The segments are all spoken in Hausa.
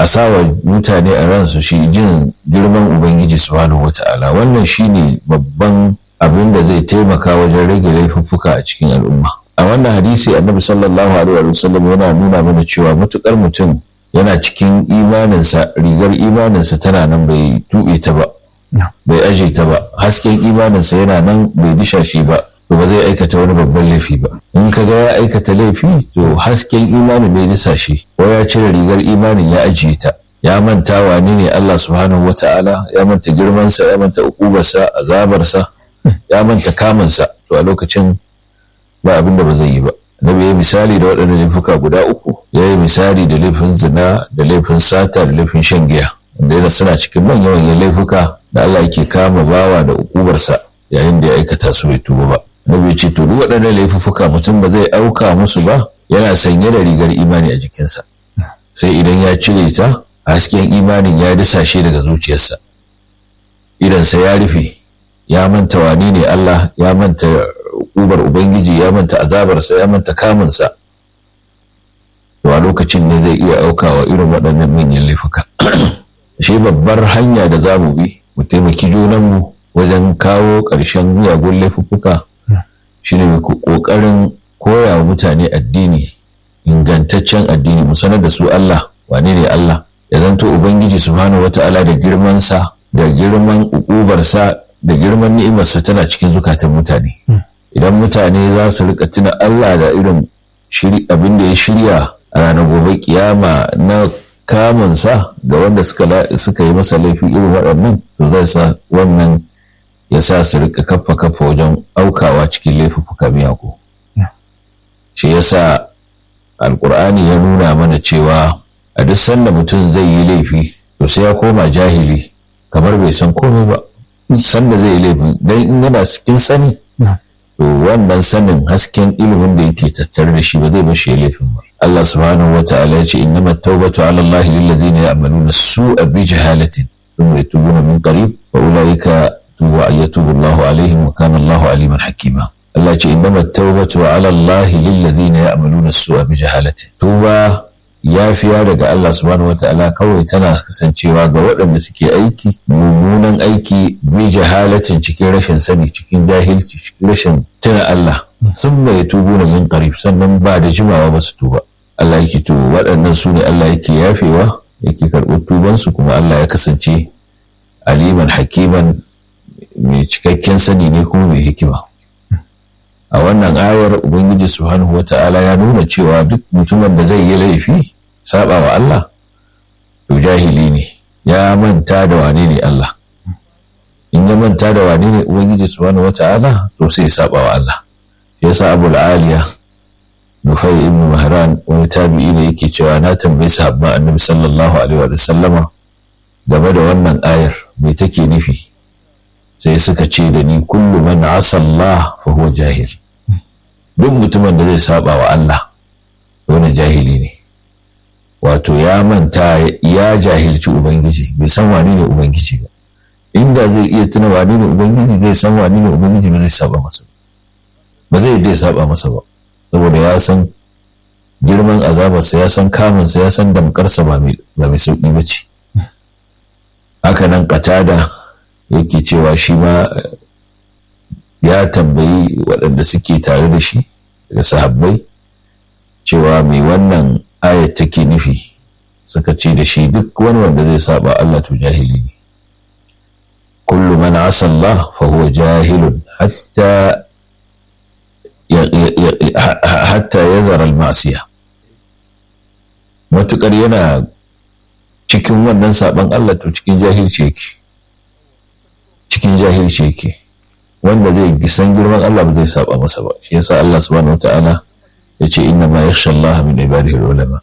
a sawa mutane a ransu shi jin girman ubangiji subhanahu wata'ala wannan shine babban abin da zai taimaka wajen rage laifuffuka a cikin al'umma a wannan hadisi annabi sallallahu alaihi wa sallam yana nuna mana cewa matukar mutum yana cikin imaninsa rigar imaninsa tana nan bai tuɓe ta ba bai aje ta ba hasken imaninsa yana nan bai disha shi ba to ba zai aikata wani babban laifi ba in ka ga ya aikata laifi to hasken imanin bai disa shi ko ya cire rigar imanin ya ajiye ta ya manta wane ne Allah subhanahu wata'ala ya manta girmansa ya manta ukubarsa azabarsa ya manta kamunsa to a lokacin ba abin da ba zai yi ba Nabi ya misali da waɗannan laifuka guda uku ya yi misali da laifin zina da laifin sata da laifin shan giya wanda yana suna cikin manyan manyan laifuka da Allah yake kama bawa da ukubarsa yayin da ya aikata su bai tuba ba Nabi ce to duk waɗannan laifuka mutum ba zai auka musu ba yana sanye da rigar imani a jikinsa sai idan ya cire ta hasken imanin ya disashe daga zuciyarsa idansa ya rufe ya manta wani ne Allah ya manta ubar Ubangiji ya manta azabarsa ya manta kamunsa to a lokacin ne zai iya aukawa irin waɗannan manyan laifuka shi babbar hanya da za mu bi mu taimaki junanmu wajen kawo ƙarshen miyagun laifuka shi ne ƙoƙarin koya wa mutane addini ingantaccen addini mu sanar da su Allah wane ne Allah ya zanto Ubangiji subhanahu wata'ala da girmansa da girman ukubarsa da girman ni'imarsa tana cikin zukatan mutane idan mutane za su rika tuna Allah da irin abin da ya shirya a ranar gobe kiyama na kamunsa ga wanda suka yi masa laifi irin waɗannan to zai sa wannan ya sa su rika kafa kafa wajen aukawa cikin laifuka miyagu shi ya sa alkur'ani ya nuna mana cewa a duk sanda mutum zai yi laifi to sai ya koma jahili kamar bai san komai ba sanda zai yi laifin dan in yana cikin sani to wannan sanin hasken ilimin da yake tattare da shi ba zai bashi ya laifin ba Allah subhanahu wa ta'ala ya ce innama tawbatu ala Allah lil ladina ya'maluna su'a bi jahalatin thumma yatubuna min qarib wa ulaika tuwa yatubu Allahu alaihim wa kana Allahu aliman hakima Allah ya ce innama tawbatu ala Allah lil ladina ya'maluna su'a bi jahalatin tuba yafiya daga Allah subhanahu wata'ala kawai tana kasancewa ga waɗanda suke aiki mummunan aiki bi jahalatin cikin rashin sani cikin jahilci cikin rashin tuna Allah sun mai tubu na min qarib sannan ba da jimawa ba su tuba Allah yake to waɗannan su ne Allah yake yafewa yake karɓar tubansu kuma Allah ya kasance aliman hakiman mai cikakken sani ne kuma mai hikima a wannan ayar ubangiji subhanahu wata'ala ya nuna cewa duk mutumin da zai yi laifi saba wa Allah to jahili ne ya manta da wane ne Allah in ya manta da wane ne ubangiji subhanahu wata'ala to sai saba wa Allah shi yasa Abu aliya Nufai ibn Mahran wani tabi'i ne yake cewa na tambayi sahabban Annabi sallallahu alaihi wa sallama game da wannan ayar me take nufi sai suka ce da ni kullu man asa Allah fa huwa jahil duk mutumin da zai saba wa Allah wani jahili ne wato ya manta ya jahilci ubangiji bai san wani ne ubangiji ba inda zai iya tuna wani ne ubangiji zai san wani ne ubangiji ba zai saba masa ba zai dai saba masa ba saboda ya san girman azabarsa ya san kamunsa ya san damkarsa ba mai sauƙi ba ce haka nan katada yake cewa shi ma ya tambayi waɗanda suke tare da shi da sahabbai cewa mai wannan ayat take nufi suka ce da shi duk wani wanda zai saba Allah to jahili ne kullu man asa Allah fa huwa jahilun hatta hatta yazara al-ma'siya matukar yana cikin wannan saban Allah to cikin jahilci yake cikin jahilci yake wanda zai san girman Allah ba zai saba masa ba shi yasa Allah subhanahu wataala ya ce inna ma yakhsha Allah min ibadihi ulama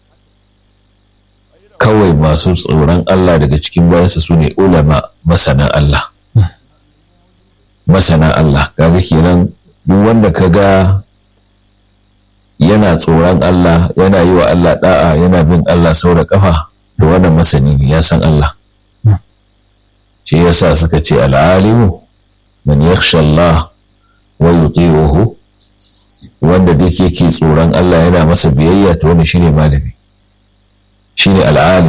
kawai masu tsoron Allah daga cikin bayansa su ne ulama masana Allah masana Allah kaga kenan duk wanda kaga yana tsoron Allah yana yi wa Allah da'a yana bin Allah sau da kafa da wannan masani ne ya san Allah shi yasa suka ce al'alimu man yakhsha Allah wa yuti'uhu wanda duk yake tsoron Allah yana masa biyayya to wannan shine malami shine al'alim